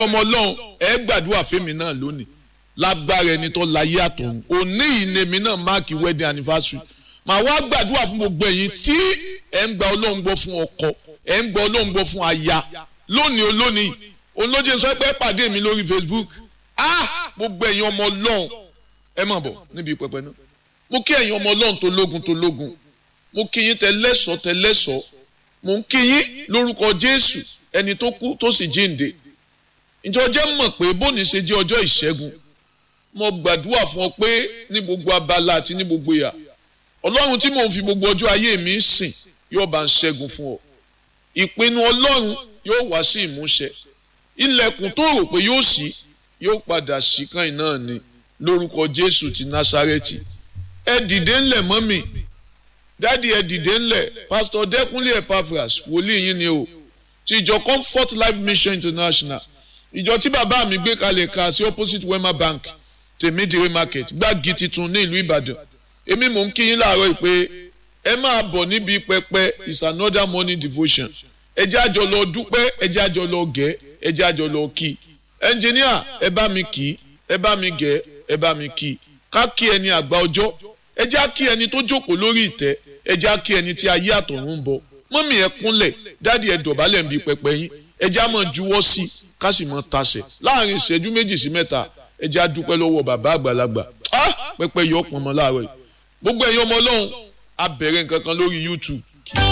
ọmọ ọlọ́run ẹ gbàdúrà fẹ́mi náà lónìí lágbára ẹni tó láyé àtọ̀run òní ìnèmí náà máàkì wedding anniversary màá wá gbàdúrà fún gbogbo ẹ̀yin tí ẹ̀ ń gba ọlọ́run gbọ́ fún ọkọ ẹ̀ ń gba ọlọ́run gbọ́ fún aya lónìí olónìí olóje sọ pé pàdé mi lórí Facebook ah gbogbo ẹ̀yin ọmọ ọlọ́run ẹ má bọ̀ níbi pẹpẹ náà mo kí ẹ̀yin ọmọ ọlọ́run tó lógun tó lógun mo kí yín tẹlẹ́sọ̀ tẹlẹ́sọ̀ mo ń kí yín lórúkọ Jésù ẹni tó kú tó sì jíǹde ìjọ jẹ́ mọ̀ pé bóni ṣe jẹ́ ọjọ́ ìṣẹ́gun mo gbàdúrà fún ọ pé ní gbogbo abala àti ní gbogbo ìyà ọlọ́run tí mò ń fi gbogbo ọjọ́ ayé mi sìn yóò bá ń ṣẹ́gun fún ọ ìpinnu ọlọ́run yóò wá sí ìmúṣẹ ilẹ̀kùn tó rò pé yóò ṣí yóò padà ṣí kan náà ni lórúkọ Jésù ti Násárẹ́tì ẹ dìde ńlẹ̀ mọ́mì dáàdi ẹ dìde ńlẹ̀ pásítọ̀ Dẹ́kúnlé Epaphras wòlíì yín ni o ti ìjọ Comfort Life Mission International ìjọ tí bàbá mi gbé kalẹ̀ ka sí opposite Wema Bank tèmídìrí market gbági titun ní ìlú Ìbàdàn èmi mò ń kí yín láàárọ̀ yìí pé ẹ máa bọ̀ níbi pẹpẹ is another morning devotion ẹ jẹ́ àjọ lọ dúpẹ́ ẹ jẹ́ àjọ lọ gẹ̀ ẹ jẹ́ àjọ lọ kí ẹnjìníà ẹ bá mi kí ẹ bá mi gẹ̀ ẹ bá mi kí ká kí ẹni àgbà ọjọ́ ẹ jẹ́ kí ẹni tó jókòó lórí ìtẹ́ ẹ jẹ́ kí ẹni tí ayé àtọ̀run ń bọ̀ mọ́mì ẹ kúnlẹ̀ dáàdi ẹ dọ̀bálẹ̀ ń bi pẹpẹ yín ẹ jẹ́ àmọ́ juwọ́ sí ká sì mọ́ tasẹ̀ láàrin ìṣẹ́jú méjì sí mẹ́ta ẹ jẹ́ àdúpẹ́ lọ́wọ́ bàbá àgbàlagbà pẹpẹ yọ ọ̀pọ̀ ọmọ láàárọ̀ yìí gbogbo ẹ̀yin ọmọ ọlọ́run a bẹ̀rẹ̀ nǹkan kan lórí YouTube